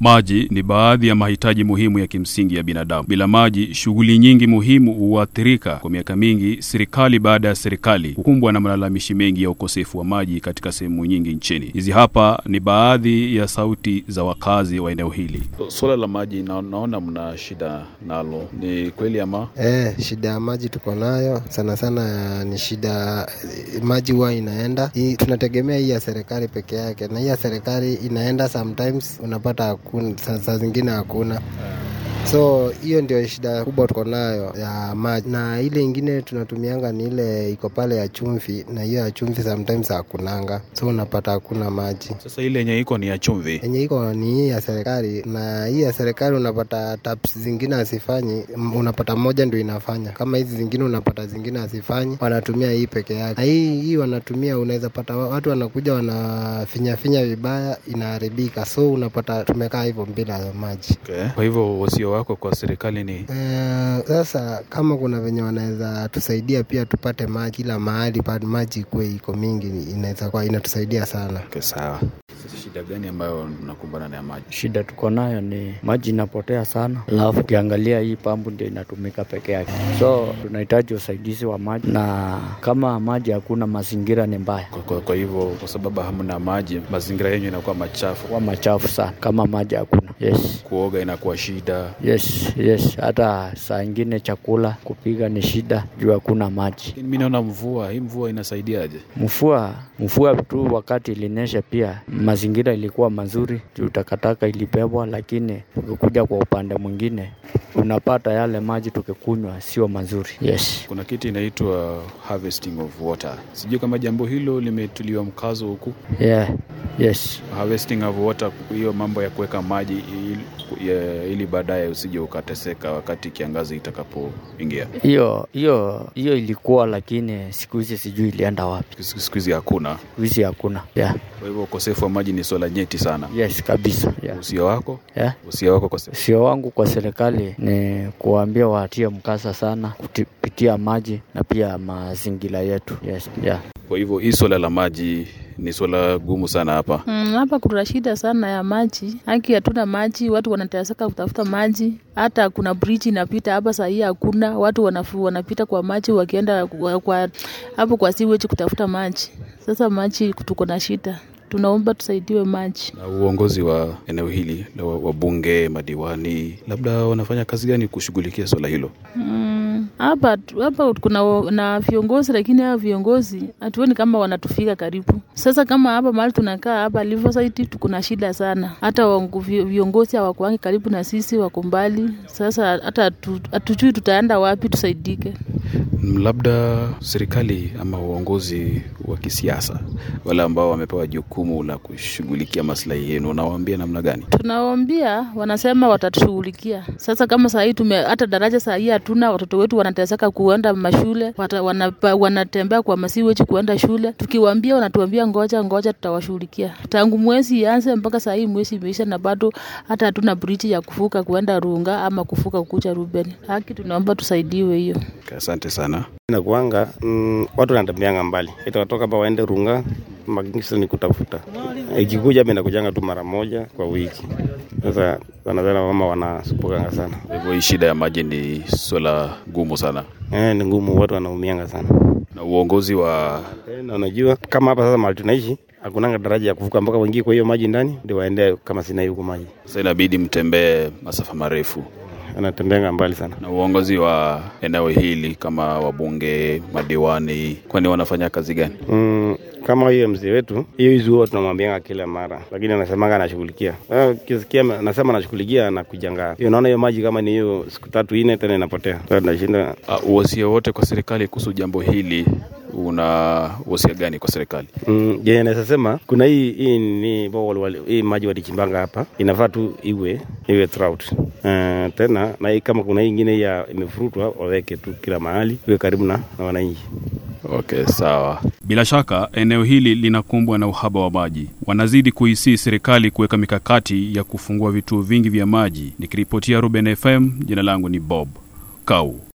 Maji ni baadhi ya mahitaji muhimu ya kimsingi ya binadamu. Bila maji, shughuli nyingi muhimu huathirika. Kwa miaka mingi, serikali baada ya serikali hukumbwa na malalamishi mengi ya ukosefu wa maji katika sehemu nyingi nchini. Hizi hapa ni baadhi ya sauti za wakazi wa eneo hili. Suala la maji na, naona mna shida nalo, ni kweli ama? Eh, shida ya maji tuko nayo sana sana, ni shida maji huwa inaenda hii, tunategemea hii ya serikali peke yake, na hii ya serikali inaenda sometimes, unapata hakuna, saa zingine hakuna so hiyo ndio shida kubwa tuko nayo ya maji, na ile ingine tunatumianga ni ile iko pale ya chumvi, na hiyo ya chumvi sometimes hakunanga, so unapata hakuna maji. Sasa ile yenye iko ni ya chumvi. Yenye iko ni hii ya serikali, na hii ya serikali unapata taps zingine hazifanyi, unapata moja ndio inafanya. Kama hizi zingine unapata zingine hazifanyi, wanatumia hii peke yake. Na hii hii wanatumia, unaweza pata watu wanakuja wanafinyafinya vibaya, inaharibika, so unapata tumekaa hivyo bila maji. Okay. Kwa hivyo wasio wako kwa serikali ni Eh, sasa kama kuna venye wanaweza tusaidia pia tupate maji kila mahali pa maji ikuwe iko mingi, inaweza kuwa inatusaidia sana. okay, sawa. Sasa shida gani ambayo mnakumbana na ya maji? Shida tuko nayo ni maji inapotea sana, alafu ukiangalia hii pambu ndio inatumika peke yake, so tunahitaji usaidizi wa maji, na kama maji hakuna, mazingira ni mbaya, Kwa, kwa, kwa hivyo kwa sababu hamna maji, mazingira yenyu inakuwa machafu, kwa machafu sana kama maji hakuna. Yes, kuoga inakuwa shida. yes, yes. Hata saa ingine chakula kupika ni shida juu hakuna maji. Lakini mi naona mvua hii, mvua inasaidiaje? Mvua mvua tu wakati ilinyesha, pia mazingira ilikuwa mazuri juu takataka ilibebwa, lakini ukikuja kwa upande mwingine unapata yale maji tukikunywa sio mazuri. Yes. Kuna kitu inaitwa harvesting of water. Sijui kama jambo hilo limetuliwa mkazo huku. Yeah. Yes. Harvesting of water, hiyo mambo ya kuweka maji ili, ya- ili baadaye usije ukateseka wakati kiangazi itakapoingia. Hiyo hiyo hiyo ilikuwa, lakini siku hizi sijui ilienda wapi. Siku siku hizi hakuna. Siku hizi hakuna. Yeah. Kwa hivyo ukosefu wa maji ni swala nyeti sana. Yes, kabisa. Yeah. Usia wako Yeah. usia wako kwa se- Sio wangu kwa serikali ni kuwaambia watie mkasa sana kupitia maji na pia mazingira yetu. Yes. Yeah. kwa hivyo hii swala la maji ni swala gumu sana hapa. Mm, hapa kuna shida sana ya maji. Haki hatuna maji, watu wanateseka kutafuta maji. Hata kuna bridge inapita hapa saa hii hakuna. Watu wanafu, wanapita kwa maji wakienda kwa, kwa, hapo kwa sewage kutafuta maji. Sasa maji tuko na shida. Tunaomba tusaidiwe maji. Na uongozi wa eneo hili la wa- wabunge, madiwani, labda wanafanya kazi gani kushughulikia swala hilo? Mm, hapa hapa kuna wa- na viongozi lakini hao viongozi hatuoni kama wanatufika karibu. Sasa kama hapa mahali tunakaa hapa Riverside tuko na shida sana, hata wangu- vi- viongozi hawakuangi karibu na sisi, wako mbali. Sasa hata hatu- hatujui tutaenda wapi tusaidike. Mm, Labda serikali ama uongozi wa kisiasa, wale ambao wamepewa jukumu la kushughulikia maslahi yenu, unawaambia namna gani? Tunawaambia, wanasema watatushughulikia. Sasa kama saa hii tume hata daraja saa hii hatuna, watoto wetu wanateseka kuenda mashule, wata, wanapa, wanatembea kwa masiweji kuenda shule. Tukiwaambia wanatuambia ngoja ngoja, tutawashughulikia. Tangu mwezi ianze mpaka saa hii mwezi imeisha, na bado hata hatuna bridge ya kuvuka kuenda Runga ama kuvuka kukuja Ruben. Haki tunaomba tusaidiwe hiyo. Okay, Asante sana. inakuanga mm, watu wanatembeanga mbali, itawatoka hapa waende Runga, magisa ni kutafuta. Ikikuja hapa inakujanga tu mara moja kwa wiki. Sasa wanazana mama wanasupukanga sana, Kwa hivyo hii shida ya maji ni swala gumu sana, eh, ni ngumu, watu wanaumianga sana. na uongozi wa Eh, na unajua kama hapa sasa mahali tunaishi hakunanga daraja ya kuvuka mpaka waingie kwa hiyo maji ndani ndio waende kama sina huko maji, sasa inabidi mtembee masafa marefu, anatembeanga mbali sana. na uongozi wa eneo hili kama wabunge, madiwani, kwani wanafanya kazi gani? Mm, kama hiyo mzee wetu hiyo hizi huwa tunamwambianga kila mara, lakini anasemanga anashughulikia. Sasa Ukisikia anasema anashughulikia na kujanga hiyo, naona hiyo maji kama ni hiyo siku tatu nne tena inapotea. Sasa tunashinda Uh, uwasia wote kwa serikali kuhusu jambo hili, una uwasia gani kwa serikali? Mm, je, naweza sema kuna hii hii ni bowl wali, hii maji walichimbanga hapa inafaa tu iwe iwe trout. Uh, tena na hii kama kuna hii ingine ya imefurutwa waweke tu kila mahali iwe karibu na, na wananchi. Okay, sawa. Bila shaka eneo hili linakumbwa na uhaba wa maji. Wanazidi kuisii serikali kuweka mikakati ya kufungua vituo vingi vya maji. Nikiripotia Ruben FM, jina langu ni Bob Kau.